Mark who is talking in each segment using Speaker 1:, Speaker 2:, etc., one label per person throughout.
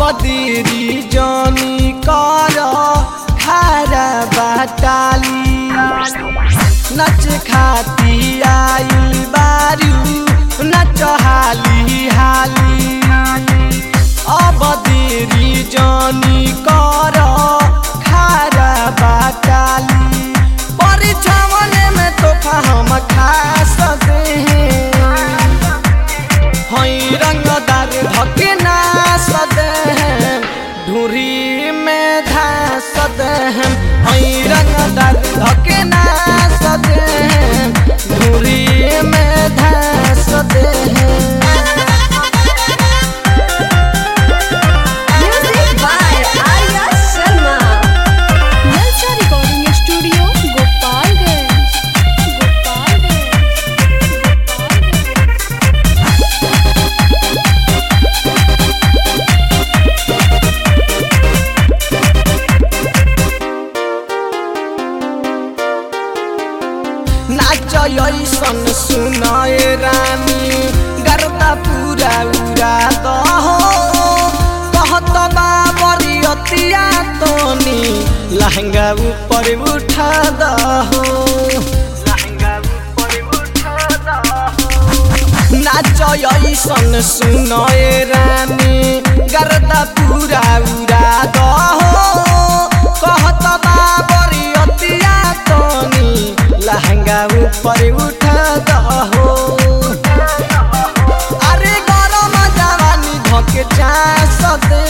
Speaker 1: बदेरी जानी कर खारा बाटाली नच खाती आइल बारू नच हाली हाली अब देरी जानी कर खारा बाटाली परीक्षावन में तोहफा हम खा सकते हैं हई रंगदार धके ना सदे हैं ढूरी में धास दे हैं हई रंगदार धके ना सदे हैं ढूरी में धास दे हैं
Speaker 2: Music by Arya Sharma.
Speaker 3: Nalcha Recording Studio, Gopalganj. Gopalganj. Gopalganj.
Speaker 1: नाच ऐसन सुनाए रानी गर्दा पूरा उड़ा दहो कहत बाबरी अतिया तोनी लहंगा ऊपर उठा दहो लहंगा ऊपर उठा दहो नाच ऐसन सुनाए रानी गर्दा पूरा उड़ा दहो कहत बाबरी अतिया तोनी लहंगा ऊपर उठा दहो अरे गरम जवानी धके चास दे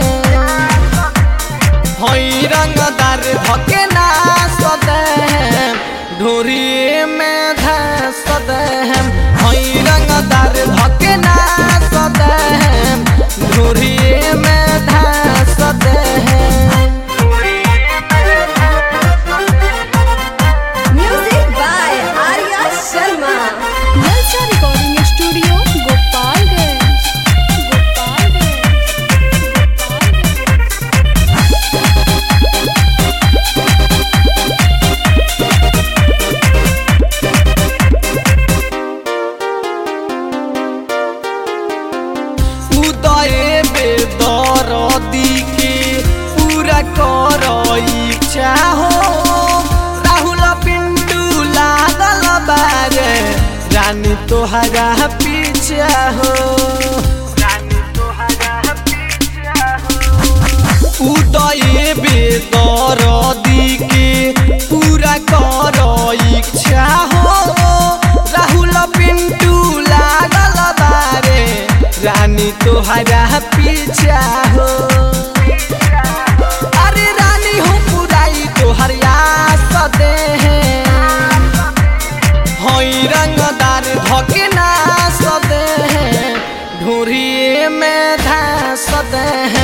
Speaker 1: हई रंगदार धके नास दे ढोरी में धस दे हई रंगदार धके नास दे ढोरी में धस दे
Speaker 2: Music by Arya Sharma.
Speaker 3: Nalcha Recording Studio, Gopalganj. Gopalganj. Gopalganj.
Speaker 1: उदय बेदर दिके पूरा कर इच्छा हो राहुल पिंटू लागल बारे रानी तोहरा पीछा हो रानी तोहरा पीछा हो उदय बेदर दिके पूरा कर इच्छा हो राहुल पिंटू लागल बारे रानी तोहरा पीछा हो अरे रानी हो पुराई तोहर आस दे हई रंगदार धके नास दे ढूरी में धास दे